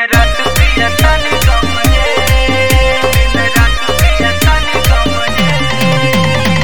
रात पिया तानी गम रे दिन रात पिया तानी गम रे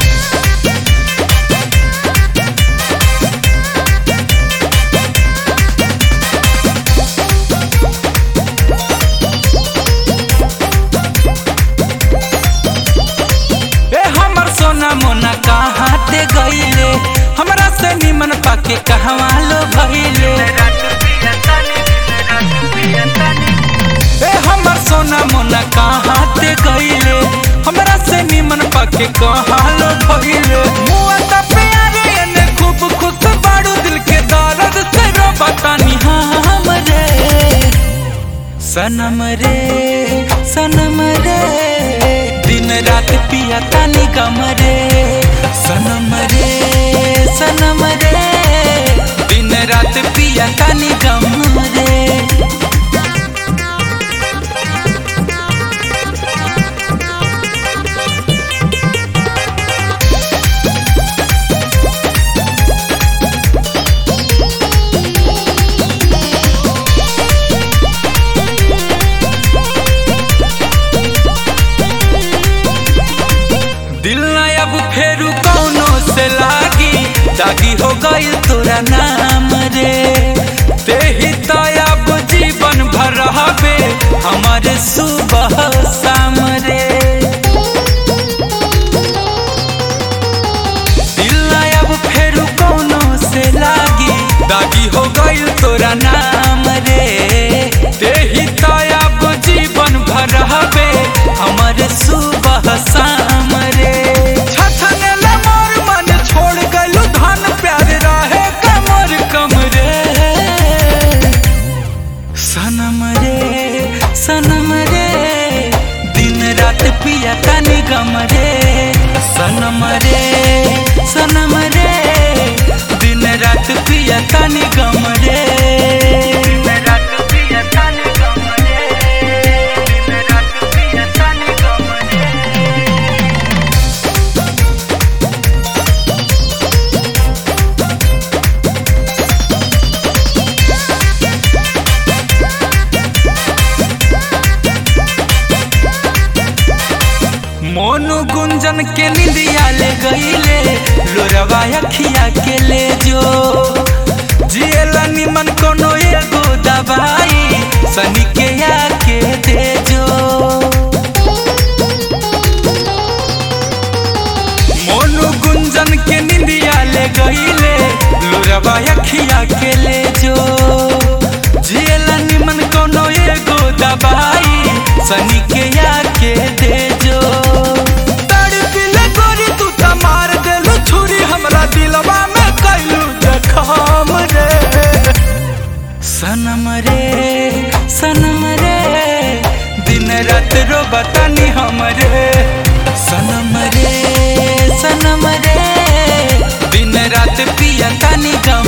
ए हमर सोना मोना कहाँ ते गईले हमरा से निमन पाके कहवा लो भइले रात पिया तानी दिन रात पिया तानी ए हमर सोना मोना कहाँ ते गईले हमरा से निमन पाके कहाँ लो भइले मुआ का प्यारे ने खूब खुश बाड़ू दिल के दर्द से रो बतानी हम रे सनम रे सनम रे दिन रात पिया तानी गम रे सनम रे सनम रे दिन रात पिया तानी गम रे दिल न अब फेरू कौनो से लागी दागी हो गई तोरा नाम रे ते ही तो अब जीवन भर रहबे हमारे सुबह शाम रे दिल न अब फेरू कौनो से लागी दागी हो गई तोरा नाम रे ते ही तो अब जीवन भर रहबे हमारे सुबह शाम रे छछने ले मोर मन छोड़ गलू धन प्यार रहे कमर कम रे सनम रे सनम रे दिन रात पिया तानी गम रे सनम रे सनम रे दिन रात पिया तानी गम रे दिन रात पिया तानी गम रे दिन रात पिया तानी गम रे मोनू गुंजन के निंदिया ले गईले लोरवा अखिया के ले जो जियला निमन कोनो एगो दवाई सनी के आके दे जो मोनू गुंजन के निंदिया ले गईले लोरवा अखिया के ले जो जियला निमन कोनो एगो दवाई सनी के आके दे जो तड़पिले गोरी तू त मार देलू छुरी हमरा दिलवा में कैलू जखम रे सनम रे सनम रे दिन रात रो बतानी हमरे सनम रे सनम रे दिन रात पिया तानी गम